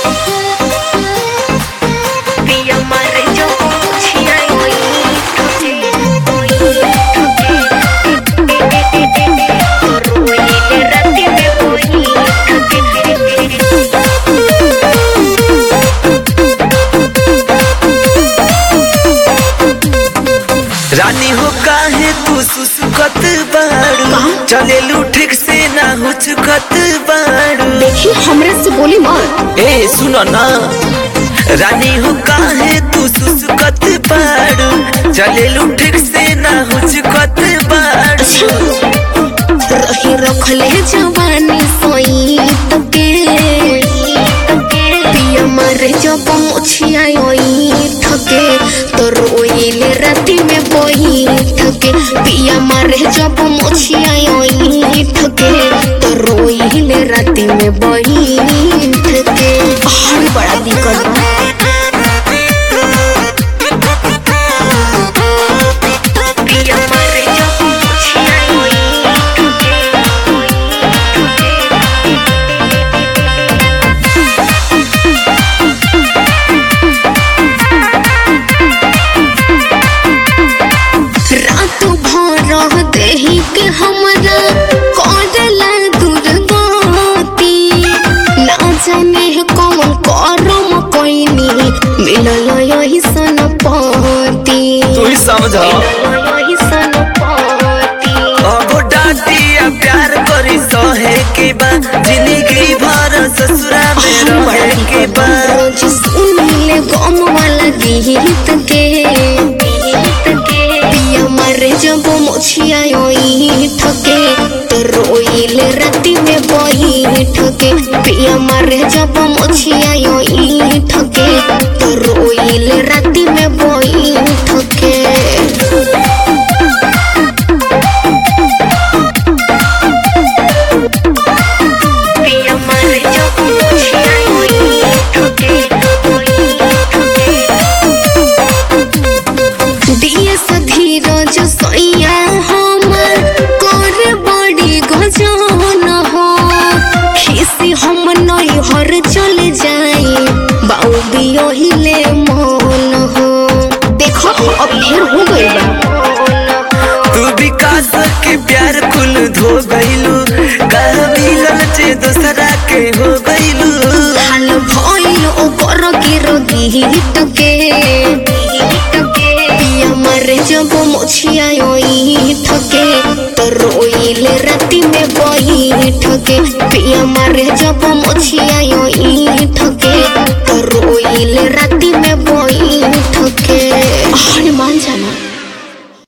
पिया मारे जो मुछिया ओई ठोके ओई ठोके रोइले राती में ओई ठोके रानी हो काहे तू सुसुकत बाड़ू चलेलू ठीक से ना हुचकत बाड़ू देखी हमरे से बोली मत ए सुनो ना रानी हो काहे तू सुसुकत बाड़ू चलेलू ठीक से ना हुचकत बाड़ू रही रखले जवानी सोई तके पिया मारे जब मुछिया ओई ठके तो रोइले राती में बोई ठके पिया मारे जब मुछिया ओई ठके तो रोइले राती में बोई ठके हर बड़ा दिक्कत बा पिया मारे जब मुछिया ओई रात भर देही के हमरा करला दुर्गति ना जाने कौन करम कोइनी मिलल यही सन पति तू ही समझा यही सन पति अब डांटिया प्यार करी सहे के बा जिंदगी भर ससुरा में रहे के बा रोज सुनिले गम वाला गीत के पिया मारे जब मोछिया ओई ठके तो रोइले राती में बोई ठके पिया मारे जब मोछिया ओई ठके तो रोइले राती में बोई ठके पिया मारे जब मुछिया ओई ठके ओई ठके दिए धीरज सैया हमर कर बड़ी गजन हो खिसी हम नई हर चले जाई बाऊ भी ओहिले मन हो देखो अब ढेर हो गई बा तू विकास के प्यार कुल धो गईलू कह मिलल चे दूसरा के हो गईलू हाल भइल ओकर गिर गीत के पिया मारे जब मोछिया ओई ठके तो रोइले राती में बही ठके पिया मारे जब मोछिया ओई ठके तो रोइले राती में बही ठके